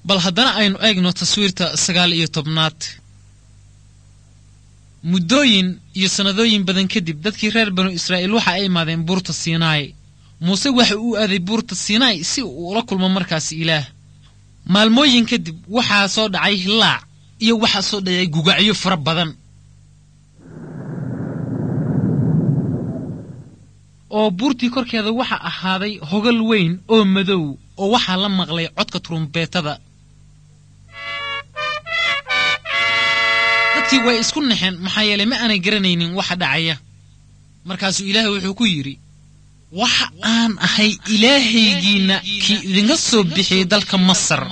bal haddana aynu eegno taswiirta sagaal iyo tobnaad muddooyin iyo sannadooyin badan kadib dadkii reer banu israa'iil waxa ay imaadeen buurta siinaai muuse waxa uu aaday buurta siinaai si uu ula kulmo markaasi ilaah maalmooyin kadib waxaa soo dhacay hilaac iyo waxaa soo dhacay gugacyo fara badan oo buurtii korkeeda waxa ahaaday hogal weyn oo madow oo waxaa la maqlay codka turumbeetada dadkii way isku naxeen maxaa yeelay ma aanay garanaynin waxa dhacaya markaasuu ilaahay wuxuu ku yidhi waxa aan ahay ilaahaygiinna kii idinka soo bixiyey dalka masar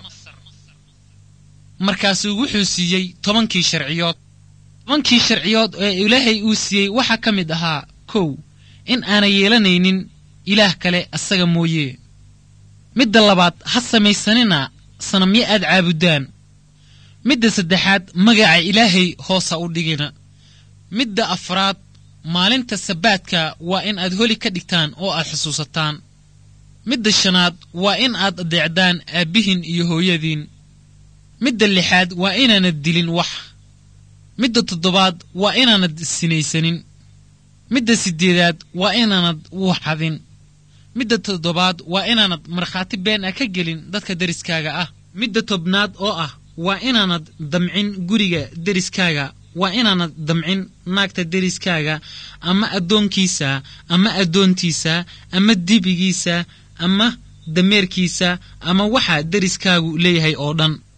markaasuu wuxuu siiyey tobankii sharciyood tobankii sharciyood ee ilaahay uu siiyey waxaa ka mid ahaa kow in aanay yeelanaynin ilaah kale asaga mooye midda labaad ha samaysanina sanamyo aad caabuddaan midda saddexaad magaca ilaahay hoosa u dhigina midda afraad maalinta sabaadka waa in aad holi ka dhigtaan oo aad xusuusataan midda shanaad waa in aad adeecdaan aabbihin iyo hooyadiin midda lixaad waa inaanad dilin wax midda toddobaad waa inaanad sinaysanin midda siddeedaad waa inaanad wuuxadin midda toddobaad waa inaanad markhaati been ah ka gelin dadka deriskaaga ah midda tobnaad oo ah waa inaanad damcin guriga deriskaaga waa inaanad damcin naagta deriskaaga ama addoonkiisa ama addoontiisa ama dibigiisa ama dameerkiisa ama waxa deriskaagu leeyahay oo dhan